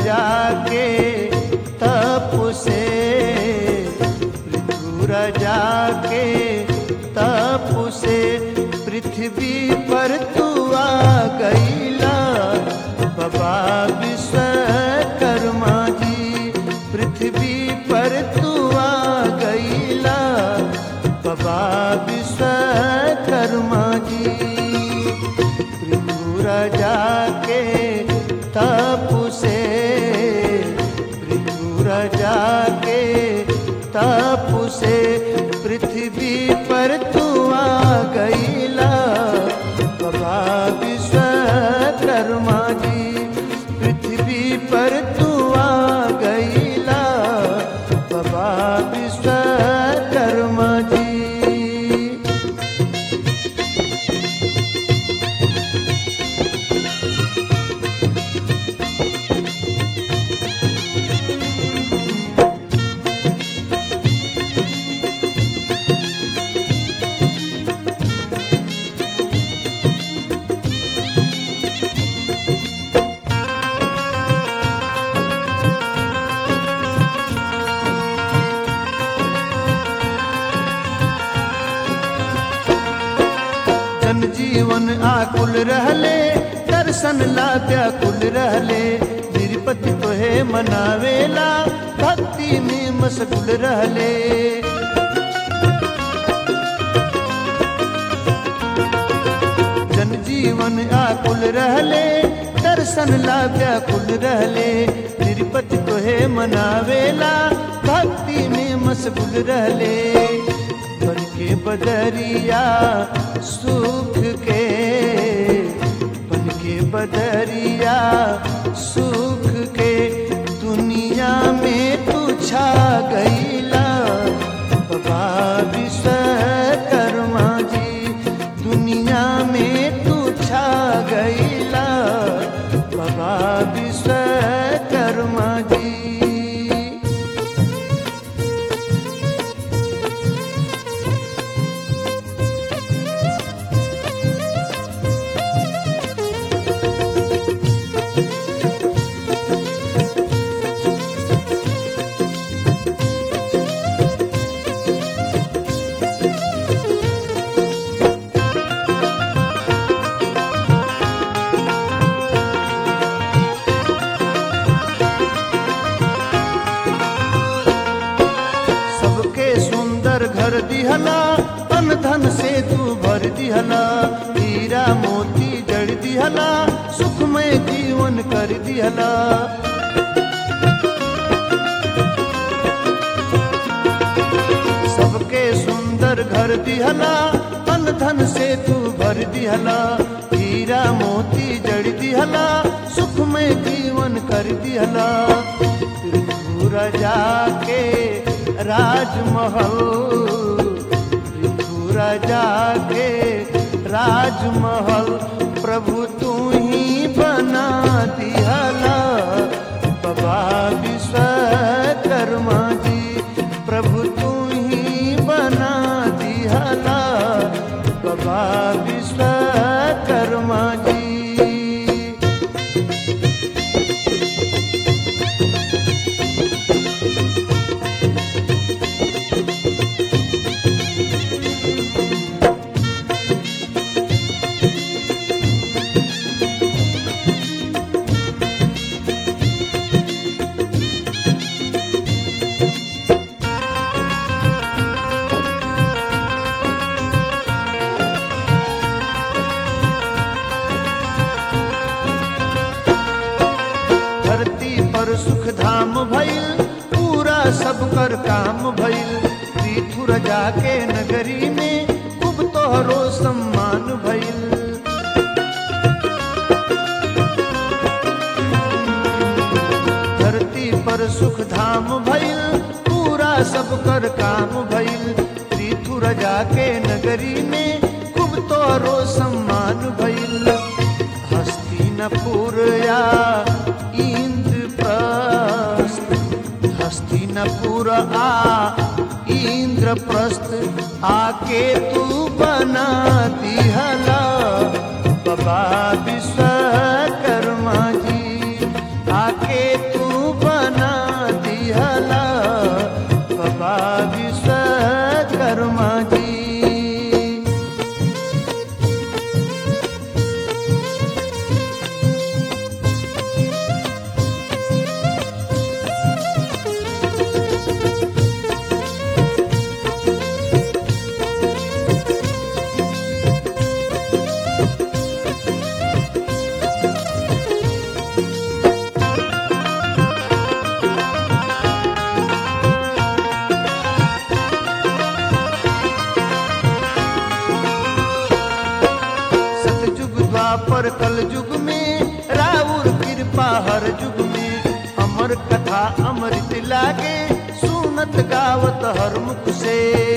जाके तप से पृथु जाके तप से पृथ्वी पर तू आ गईला बाबा विश्वकर्मा जी पृथ्वी पर तू आ गईला बाबा विश्वकर्मा जी पृथु जाके तप से पृथु जाके तप से पृथ्वी पर तू आ गईला बाबा विश्वकर्मा जी पृथ्वी पर तू आ गईला बाबा विश्वकर्मा जी जन जीवन आकुल रहले दर्शन ला व्याकुल रहले तिरुपति तोहे मनावेला भक्ति में मशगुल रहले जन जीवन आकुल रहले दर्शन ला व्याकुल रहले तिरुपति तोहे मनावेला भक्ति में मशगुल रहले बन के बदरिया सुख के बन के बदरिया सुख के दुनिया में तू छा गईला बाबा विश्वकर्मा जी दुनिया में तू छा गईला बाबा विश्वकर्मा जी सबके सुंदर घर दिहला अन धन से तू भर दिहला हीरा मोती जड़ दिहला सुखमय जीवन कर दिहला सबके सुंदर घर दिहला अन धन से तू भर दिहला हीरा मोती जड़ दिहला सुखमय जीवन कर दिहला पृथु जाके राजमहल पृथु जाके राजमहल प्रभु तू ही बना दिहला बाबा विश्वकर्मा जी प्रभु तू ही बना दिहला बाबा विश्वकर्मा जी धरती पर सुख धाम भइल पूरा सब कर काम भइल पृथु जाके नगरी में खूब तोहरो सम्मान भइल धरती पर सुख धाम भइल पूरा सब कर काम भइल पृथु जाके नगरी में खूब तोहरो सम्मान भइल हस्तिनपुर या इंद्रप्रस्थ हस्तिनपुर आ इंद्रप्रस्थ आके तू बना दिहला बाबा विश्वकर्मा जी आके तू द्वापर कल युग में राउर कृपा हर युग में अमर कथा अमृत लागे सुनत गावत हर मुख से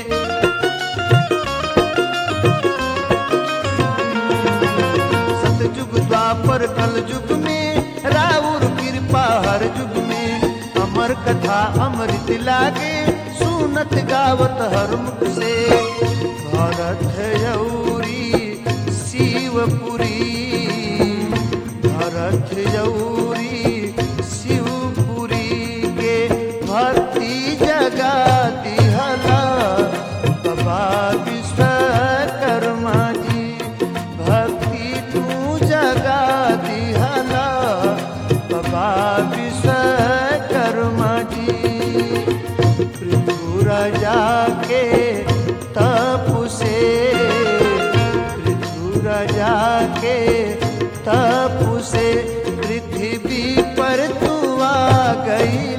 सतयुग द्वापर कल युग में राउर कृपा हर युग में अमर कथा अमृत लागे सुनत गावत हर मुख से भरत यौरी शिवपुरी भरत यौरी शिवपुरी के भक्ति जगा दिहला बाबा विश्वकर्मा जी भक्ति तू जगा दिहला बाबा विश्वकर्मा जी पृथु राजा के तप से पृथु राजा के तप से पृथ्वी पर तू आ गई